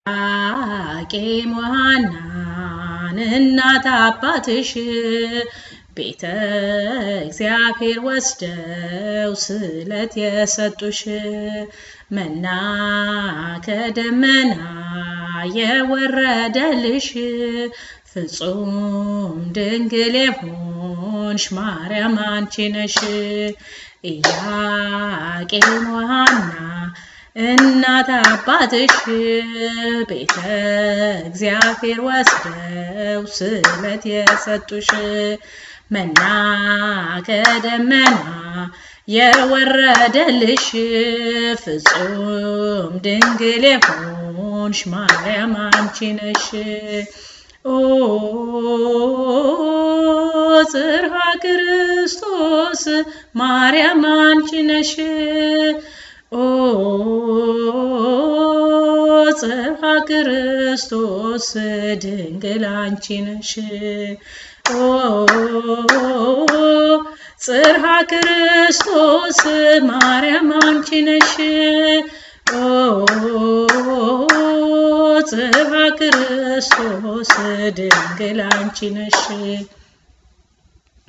ኢያቄም ወሐናን እናት አባትሽ ቤተ እግዚአብሔር ወስደው ስለት የሰጡሽ መና ከደመና የወረደልሽ ፍጹም ድንግል የሆንሽ ማርያም አንቺ ነሽ። ኢያቄም ወሐና እናት አባትሽ ቤተ እግዚአብሔር ወስደው ስለት የሰጡሽ መና ከደመና የወረደልሽ ፍጹም ድንግል የሆንሽ ማርያም አንቺ ነሽ። ኦ ጽርሐ ክርስቶስ ማርያም አንቺ ነሽ። ኦ ጽርሐ ክርስቶስ ድንግል አንቺ ነሽ። ኦ ጽርሐ ክርስቶስ ማርያም አንቺ ነሽ። ኦ ጽርሐ ክርስቶስ ድንግል አንቺ ነሽ።